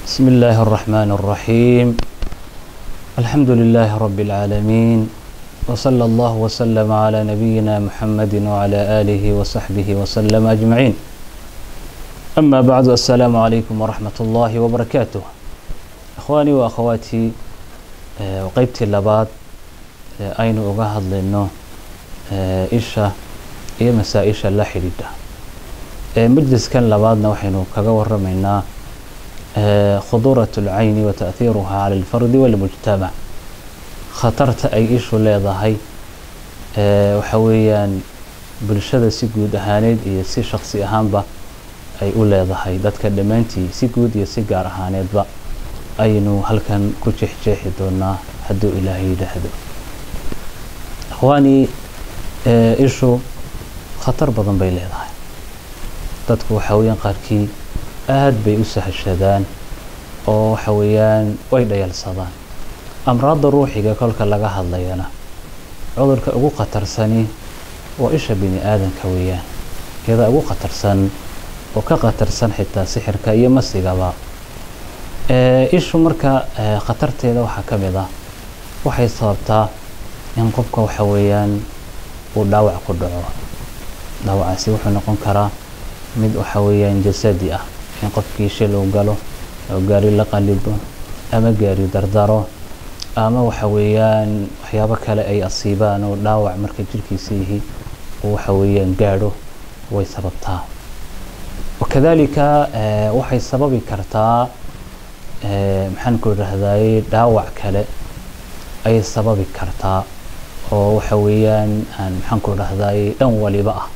بسم الله الرحمن الرحيم الحمد لله رب العالمين وصلى الله وسلم على نبينا محمد وعلى آله وصحبه وسلم أجمعين أما بعد السلام عليكم ورحمة الله وبركاته أخواني وأخواتي وقيبتي اللباد أين أغاهد لأنه إيشا iyo masaa-isha la xidhiidha majliskan labaadna waxaynu kaga waramaynaa khuduurat اlcayni wa taأhiiruha cala اlfardi wاlmujtamac khatarta ay ishu leedahay waxa weeyaan bulshada si guud ahaaneed iyo si shaksi ahaanba ay u leedahay dadka dhammaantii si guud iyo si gaar ahaaneedba aynu halkan ku jeexjeexi doonaa hadduu ilaahay yidhaahdo akhwaani ishu khatar badan bay leedahay dadku waxa weeyaan qaarkii aad bay u sahashadaan oo waxa weeyaan way dhayalsadaan amraadda ruuxiga kolka laga hadlayana cudurka ugu khatarsani waa isha bini aadanka weeyaan iyada ugu khatarsan oo ka khatarsan xitaa sixirka iyo masigaba ishu marka khatarteeda waxaa ka mid ah waxay sababtaa in qofka waxa weeyaan uu dhaawac ku dhaco dhaawacaasi wuxuu noqon karaa mid waxa weeyaan jasadi ah in qofkii shil uu galo oo gaari la qalibo ama gaari dardaro ama waxa weeyaan waxyaabo kale ay asiibaan oo dhaawac marka jirkiisa yihi uu waxa weeyaan gaadho way sababtaa wakadalika waxay sababi kartaa maxaan ku idhaahdaye dhaawac kale ayay sababi kartaa oo waxa weeyaan maxaan ku idhahdaye dhan waliba ah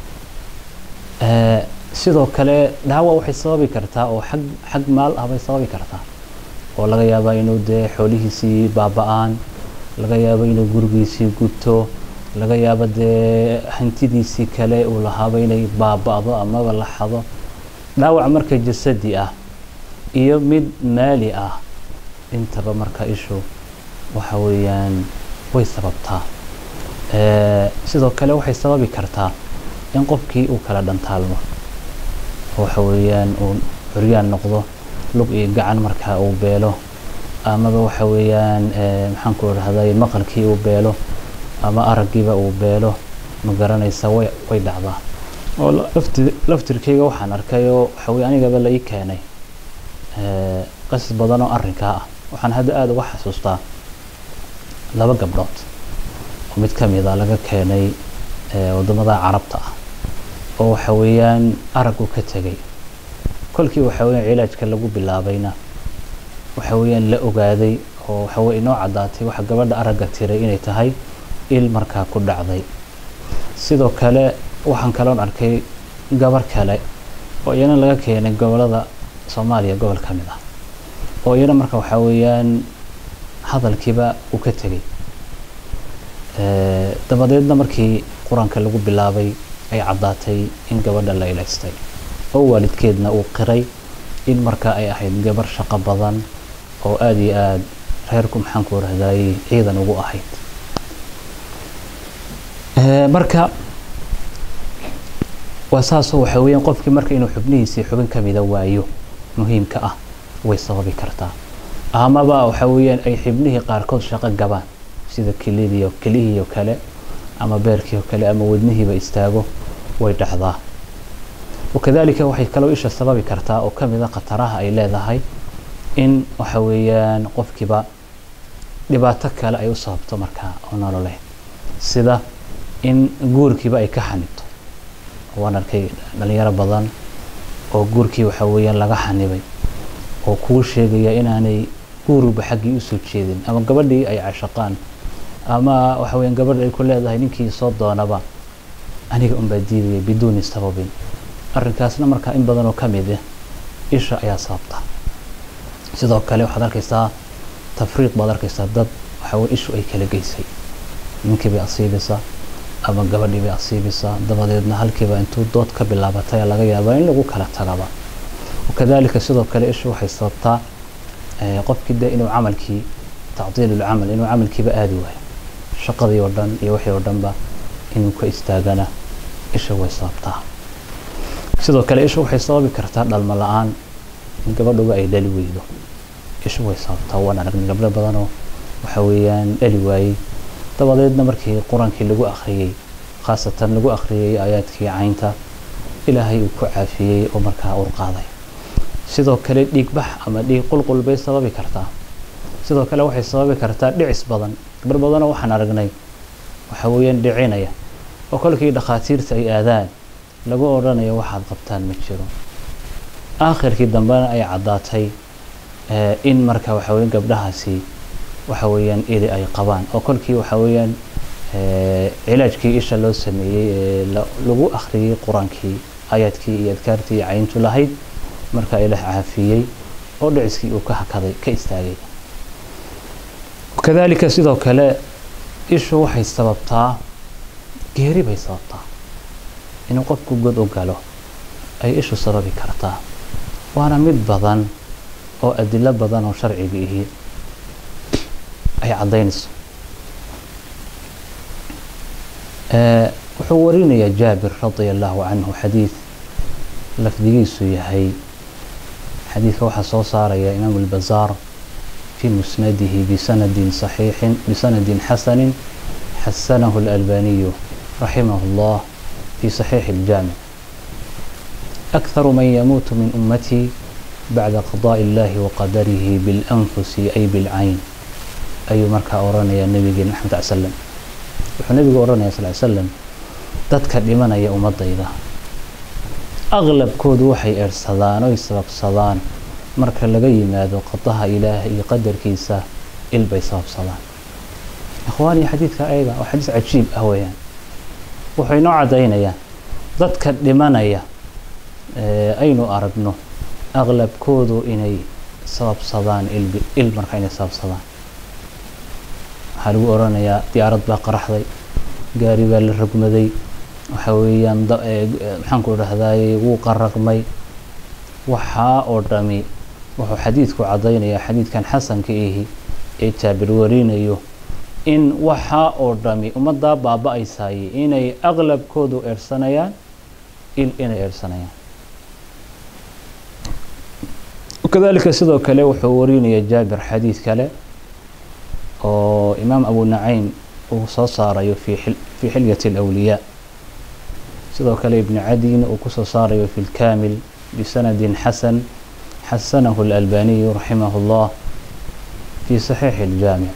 sidoo kale dhaawac waxay sababi kartaa oo xag xag maal ah bay sababi kartaa oo laga yaaba inuu dee xoolihiisii baaba-aan laga yaabo inuu gurigiisii gubto laga yaabo dee hantidiisii kale uu lahaaba inay baaba-do amaba la xado dhaawac marka jasadi ah iyo mid maali ah intaba marka ishu waxa weeyaan way sababtaa sidoo kale waxay sababi kartaa in qofkii uu kala dhantaalmo waxa weeyaan uu curyaan noqdo lug iyo gacan markaa uu beelo amaba waxa weeyaan maxaan ku idhahday maqalkii uu beelo ama araggiiba uu beelo ma garanaysa way way dhacdaa oo lafti laftirkayga waxaan arkay oo waxa weye anigaba la ii keenay qasas badan oo arrinkaa ah waxaan hadda aada uga xasuustaa laba gabdhood oo mid ka mida laga keenay waddamada carabta ah oo waxa weeyaan araggu ka tegay kolkii waxa weeyaan cilaajka lagu bilaabayna waxa weeyaan la ogaaday oo waxa weye inoo caddaatay waxa gabadha aragga tiray inay tahay il markaa ku dhacday sidoo kale waxaan kaloon arkay gabar kale oo iyana laga keenay gobolada soomaaliya gobol ka mid ah oo iyana marka waxaa weeyaan hadalkiiba uu ka tegay dabadeedna markii qur-aanka lagu bilaabay ay caddaatay in gabadha la ilaystay oo waalidkeedna uu qiray in markaa ay ahayd gabar shaqo badan oo aada iyo aada reerku maxaan ku rahdaayey ciidan ugu ahayd marka waa saasoo waxa weeyaan qofkii marka inuu xubnihiisii xubin ka mida waayo muhiimka ah way sababi kartaa amaba waxa weeyaan ay xibnihii qaarkood shaqo gabaan sida kelidiio kelihiio kale ama beerkii oo kale ama wadnihiiba istaago way dhacdaa wakadalika waxay kaloo isha sababi kartaa oo ka mida khataraha ay leedahay in waxa weeyaan qofkiiba dhibaato kale ay u sababto markaa oo nololeed sida in guurkiiba ay ka xanibto waan arkay dhalinyaro badan oo guurkii waxa weeyaan laga xanibay oo kuu sheegaya inaanay guuruba xaggii usoo jeedin ama gabadhii ay cashaqaan ama waxa weeyaan gabadha ay ku leedahay ninkii soo doonaba aniga unbaa diidaya biduuni sababin arrinkaasna markaa in badan oo ka mid ah isha ayaa sababta sidoo kale waxaad arkaysaa tafriiq baad arkaysaa dad waxa weye ishu ay kala geysay ninkii bay asiibaysaa ama gabadhii bay asiibaysaa dabadeedna halkiiba intuu dood ka bilaabatay laga yaabaa in lagu kala tagaba wakadalika sidoo kale ishu waxay sababtaa qofkii dee inuu camalkii tacdiil ulcamal inuu camalkiiba aadi waayo shaqadii oo dhan iyo wixii oo dhanba inuu ka istaagana isha way sababtaa sidoo kale isha waxay sababi kartaa dhalmo la-aan in gabadhuba ay dhali weydo ishu way sababtaa waan aragnay gabdho badanoo waxa weeyaan dhali waayey dabadeedna markii qur-aankii lagu akhriyey khaasatan lagu akhriyey aayaadkii caynta ilaahay uu ku caafiyey oo markaa ur qaaday sidoo kale dhiigbax ama dhiig qulqul bay sababi kartaa sidoo kale waxay sababi kartaa dhicis badan gabar badanoo waxaan aragnay waxa weeyaan dhicinaya oo kolkii dhakhaatiirta ay aadaan lagu odhanayo waxaad qabtaan ma jiro aakhirkii dambena ay caddaatay in marka waxa weeyaan gabdhahaasi waxa weeyaan ili ay qabaan oo kolkii waxa weeyaan cilaajkii isha loo sameeyey ee lagu akhriyey qur-aankii aayaadkii iyo adkaartii cayntu lahayd markaa ilaah caafiyey oo dhiciskii uu ka hakaday ka istaagay kadalika sidoo kale ishu waxay sababtaa geeri bay sababtaa inuu qofku god u galo ay ishu sababi kartaa waana mid badan oo adilo badan oo sharciga ihi ay caddaynayso wuxuu warinayaa jaabir radia allahu canhu xadiid lafdigiisu yahay xadiidka waxaa soo saaraya imaam albazaar في مسنده بسند صحيح بسند حسن حسنه الألباني رحمه الله في صحيح الجامع أكثر من يموت من أمتي بعد قضاء الله وقدره بالأنفس أي بالعين أي مركا أورانا يا نبي محمد صلى الله عليه وسلم النبي أورانا صلى الله عليه وسلم dadka dhimanaya ummadayda aqlabkoodu waxay eersadaan oy sababsadaan marka laga yimaado qadaha ilaah iyo qadarkiisa il bay sababsadaan ikhwaani xadiidka ayaga waa xadiis cajiib ah weeyaan wuxuu inoo caddaynayaan dadka dhimanaya aynu aragno aqlabkoodu inay sababsadaan il marka inay sababsadaan waxaa lagu oranayaa diyaarad baa qaraxday gaari baa la rogmaday waxa weeyaan maxaanku idhahdaay wuu qaraqmay waxaa oo dhami wuxuu xadiidku caddaynayaa xadiidkan xasanka ihi ee jaabir warinayo in waxaa oo dhami ummaddaa baaba-aysaayey inay aqlabkoodu eersanayaan il inay eersanayaan kadalika sidoo kale wuxuu warinaya jaabir xadiid kale oo imaam abu nacaym uu soo saarayo fi fii xilyati alawliyaa sidoo kale ibni cadina uu kusoo saarayo fi lkaamil bisanadin xasan xasanahu اlalbaniyu raximah اllah fi saxiixi اljaamic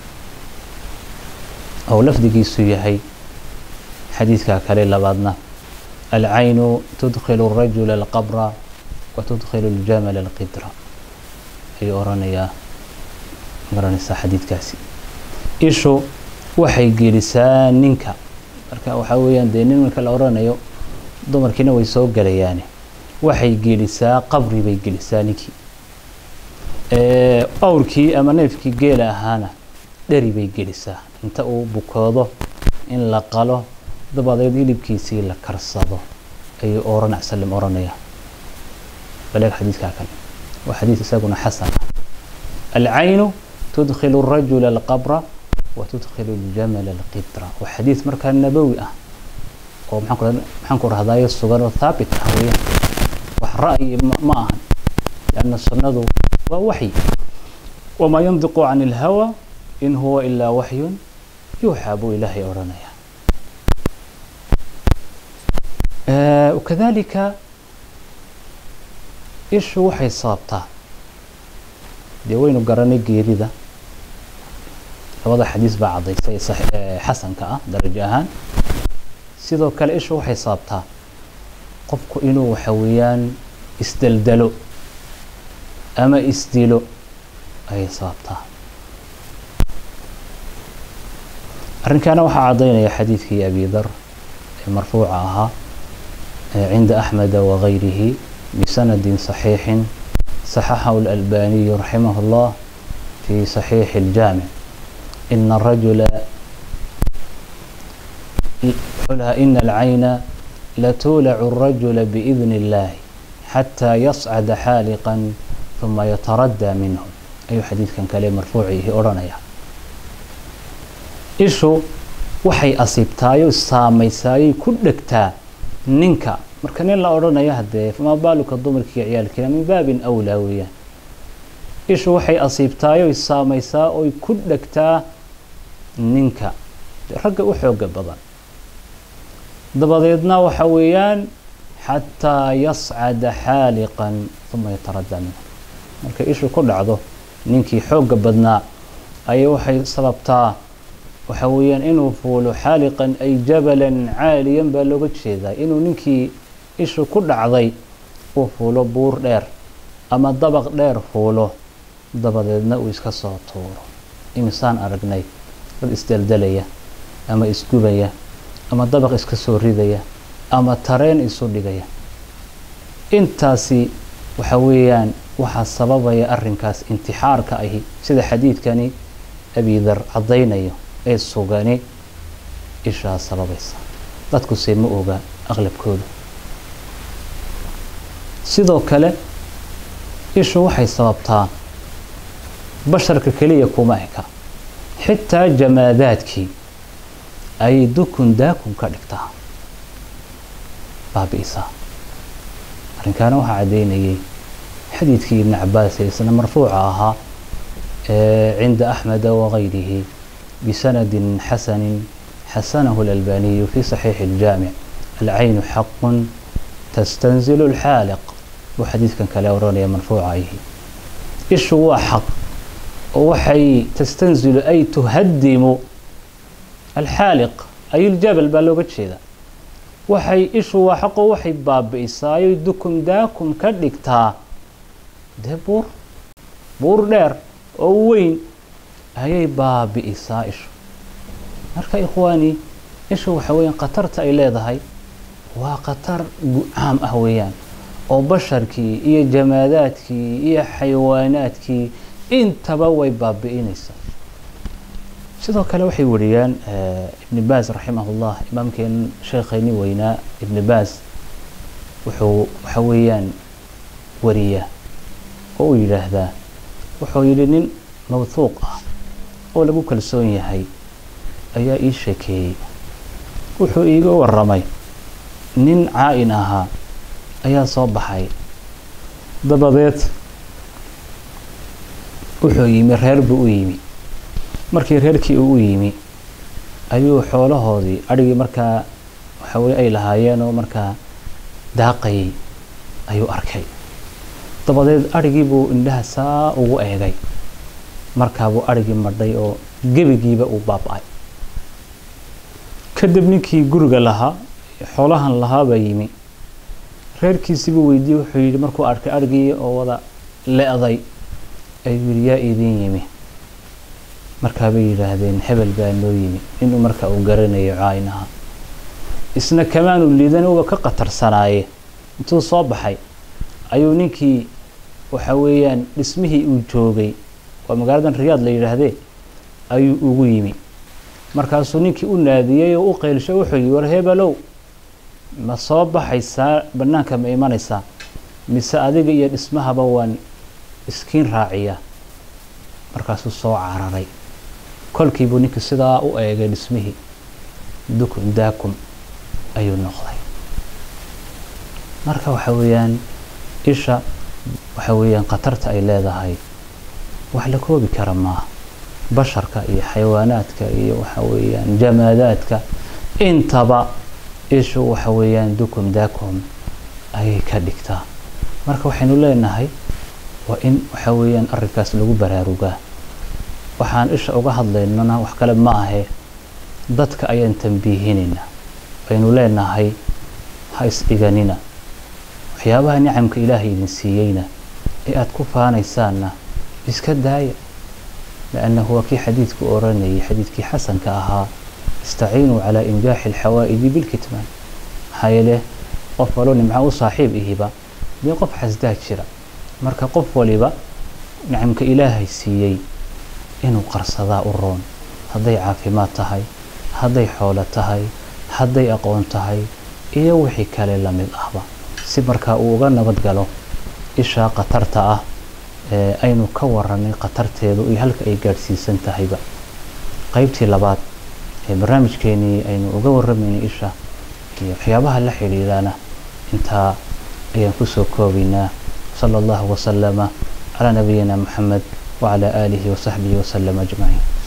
ou lafdigiisu yahay xadiidka kale labaadna alcaynu tudkilu الrajula alqabra wa tudkilu اljamala alqidra ayuu oranayaa garanaysaa xadiidkaasi ishu waxay gelisaa ninka marka waxaa weeyaan dee nin marka la oranayo dumarkiina way soo gelayaane waxay gelisaa qabri bay gelisaa ninkii awrkii ama neefkii geela ahaana dheri bay gelisaa inta uu bukoodo in la qalo dabadeed hilibkiisii la karsado ayuu oranac salim oranaya baleeg xadiidkaa kale waa xadiid isaguna xasan ah alcaynu tudkilu الrajula alqabra wa tudkilu اljamala alqidra waa xadiid markaa nabowi ah oo maxaan ku rahdayo sugan oo thaabit ah weeyaan wax ra'yi ma ahan lianna sunnadu waa waxyi wamaa yandiqu can اlhawa in huwa ilaa waxyun yuuxaa buu ilaahay odhanaya kadalika ishu waxay sababtaa dee waynu garanay geerida labada xadiis baa caddaysay xasanka ah darajo ahaan sidoo kale ishu waxay sababtaa qofku inuu waxa weeyaan isdeldelo ama isdilo ayay sababtaa arrinkaana waxaa caddaynaya xadiidkii abi dar ee marfuuca ahaa cinda axmeda wagayrihi bisanadi صaxiixi صaxaxahu اlalbaniyu raximah اllah fi صaxiixi اljaamic ina rajula ina alcayna latuulacu الrajula biidn اllahi xataa yascada xaaliqa ثuma yataraddaa minhu ayuu xadiidkan kale marfuuciihi odhanaya ishu waxay asiibtaayoo saamaysaayay ku dhegtaa ninka marka nin la odhanayo haddee famaa baaluka dumarkii ciyaalkiina min baabin awlaa weeyaan ishu waxay asiibtaayoy saamaysaa oy ku dhegtaa ninka ragga u xooga badan dabadeedna waxa weeyaan xataa yascada xaaliqan uma yataradda minhu markay ishu ku dhacdo ninkii xooga badnaa ayay waxay sababtaa waxa weeyaan inuu fuulo xaaliqan ay jabalan caaliyan baa looga jeedaa inuu ninkii ishu ku dhacday uu fuulo buur dheer ama dabaq dheer fuulo dabadeedna uu iska soo tuuro imisaan aragnay dad isdeldelaya ama isgubaya ama dabaq iska soo ridaya ama tareen isu dhigaya intaasi waxa weeyaan waxaa sababaya arrinkaas intixaarka ahi sida xadiidkani abidar caddaynayo ee sugani ishaa sababaysa dadkuse ma oga aqlabkooda sidoo kale ishu waxay sababtaa basharka keliya kuma eka xitaa jamaadaadkii ayay dukun daakun ka dhigtaa baabi'isaa arrinkaana waxaa caddaynayay xadiidkii ibni cabaas ee isna marfuuca ahaa cinda axmeda wagayrihi bisanadin xasanin xasanahu اlalbaniyu fi saxiixi اljaamic alcaynu xaqun tastanzilu اlxaaliq buu xadiidkan kale oranaya marfuuca ayhi ishu waa xaq oo waxay tastanzilu ay tuhadimu alxaaliq ay iljabal baa looga jeeda waxay ishu waa xaqoo waxay baabi'isaayoy dukum daakum ka dhigtaa dee buur buur dheer oo weyn ayay baabi'isaa ishu marka ikhwaani ishu waxa weeyaan khatarta ay leedahay waa khatar caam ah weeyaan oo basharkii iyo jamaadaadkii iyo xayawaanaadkii intaba way baabi'inaysaa sidoo kale waxay wariyaan ibni baas raximahullah imaamkeen sheekhayni weynaa ibni baas wuxuu waxa weeyaan wariya oo uu yidhaahdaa wuxuu yidhi nin mawthuuq ah oo lagu kalsoon yahay ayaa ii sheekeeyey wuxuu iiga waramay nin caa-in ahaa ayaa soo baxay dabadeed wuxuu yimi reer buu u yimi markii reerkii uu u yimi ayuu xoolahoodii adhigii markaa waxaweye ay lahaayeen oo markaa daaqayay ayuu arkay dabadeed adhigii buu indhaha saa ugu eegay markaabuu adhigii madhay oo gebigiiba uu baaba-ay kadib ninkii guriga lahaa xoolahan lahaabaa yimi reerkiisibuu weydiiyey wuxuu yidhi markuu arkay adhigii oo wada le-day ayuu yidhi yaa idiin yimi markaabay yidhaahdeen hebel baa noo yimi inuu marka uu garanayo caaynaha isna kamaanu liidan uba ka qatarsanaaye intuu soo baxay ayuu ninkii waxa weeyaan dhismihii uu joogay waa magaaladan riyaad la yidhaahdee ayuu ugu yimi markaasuu ninkii u naadiyey oo u qeylsho wuxuu yihi war hebelow ma soo baxaysaa bannaanka ma imanaysaa mise adiga iyo dhismahaba waan iskiin raaciyaa markaasuu soo cararay kolkiibuu ninkii sidaa u eegay dhismihii dukun daakum ayuu noqday marka waxa weeyaan isha waxa weeyaan khatarta ay leedahay wax la koobi kara maaha basharka iyo xayawaanaadka iyo waxa weeyaan jamaadaadka intaba ishu waxa weeyaan dukum daakum ayay ka dhigtaa marka waxaynu leenahay waa in waxa weeyaan arrinkaas lagu baraarugaa waxaan isha uga hadlaynana wax kale ma ahe dadka ayaan tambiihinayna aynu leenahay ha isdhiganina waxyaabaha nicamka ilaahay idin siiyeyna ee aada ku faanaysaanna iska daaya liannahu waa kii xadiidku oranayay xadiidkii xasanka ahaa istaciinuu calaa injaaxi alxawaa'idi bilkitmaan maxaa yeele qof walo nimco u saaxiib ihiba dee qof xasdaa jira marka qof waliba nicamka ilaahay siiyey inuu qarsadaa u roon hadday caafimaad tahay hadday xoolo tahay hadday aqoon tahay iyo wixii kale la mid ahba si markaa uu uga nabad galo ishaa khatarta ah ee aynu ka waranay khatarteedu iyo halka ay gaadhsiisan tahayba qeybtii labaad ee barnaamijkeenii aynu uga warramaynay isha iyo waxyaabaha la xidhiidhana intaa ayaan kusoo koobaynaa sala allahu wasalama calaa nabiyina maxamed wacalaa aalihi wasaxbihi wasalama ajmaciin